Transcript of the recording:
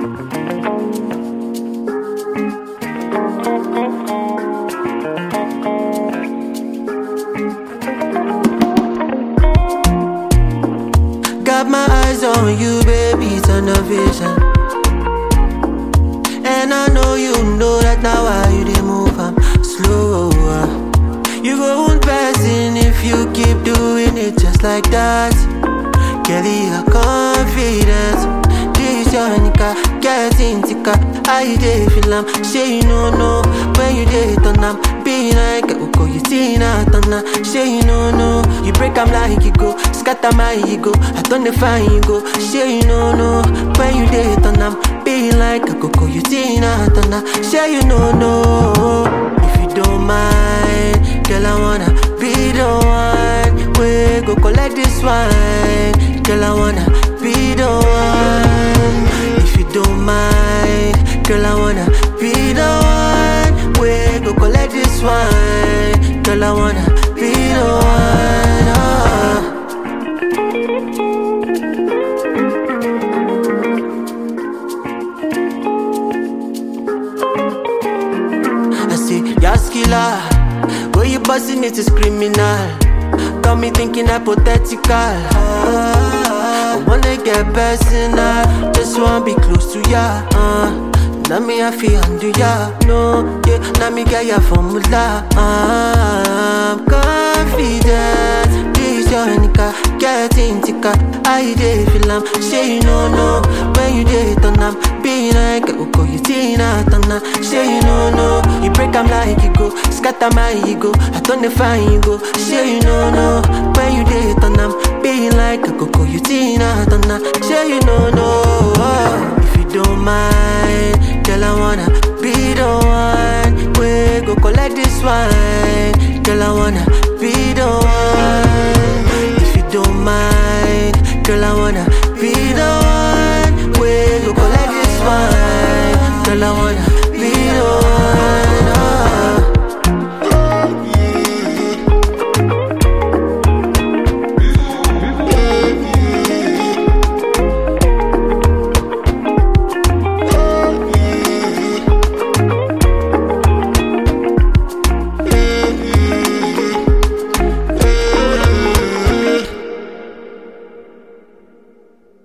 Got my eyes on you, baby, turn the vision. And I know you know that now why you dey move, I'm slower. You go on passing if you keep doing it just like that. Kelly, your confidence. This your nigga, getting thicker. I dey feel am, say you no know when you dey turn am. Be like Uko, you see na turn am. Say you no know, you break am like you go, scatter my ego. I turn the fine you go. Say you no know when you dey turn am. Be like Uko, you see na turn am. Say you no know if you don't mind, girl I wanna be the one. We go collect this wine, girl I wanna be the one. If you don't mind, girl I wanna be the one. We go collect this wine, girl I wanna be the one. ah. I say, Yaskila, where you busting it is criminal. Got me thinking hypothetical. Ah, I wanna get personal, just wanna be close to ya. Uh. Now me I feel under ya, no, yeah. Now me get ya formula. Ah, I'm confident. This your nigga, getting thicker. I dey feel am, say you no know when you dey turn am. Be like Uko, you see na turn am. Say you no know, you break am like you go, scatter my ego. I turn the fine you go. Say you no know when you dey turn am. Be like Uko, you see na turn am. Say you no know if you don't mind, girl I wanna be the one. We go collect this wine, girl I wanna